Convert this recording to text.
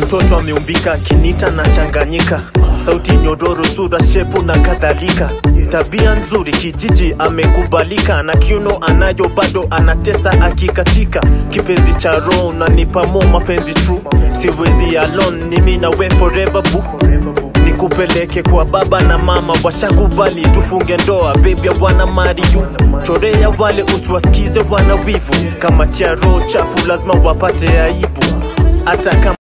mtoto ameumbika kinita na changanyika sauti nyororo sura shepu na kadhalika tabia nzuri kijiji amekubalika na kiuno anayo bado anatesa akikatika kipenzi cha roho unanipa mo mapenzi true siwezi alone ni mimi na we forever boo nikupeleke kwa baba na mama washakubali tufunge ndoa baby wana mariyu chorea wale usiwasikize wana wivu kama tia roho chafu lazima wapate aibu hata kama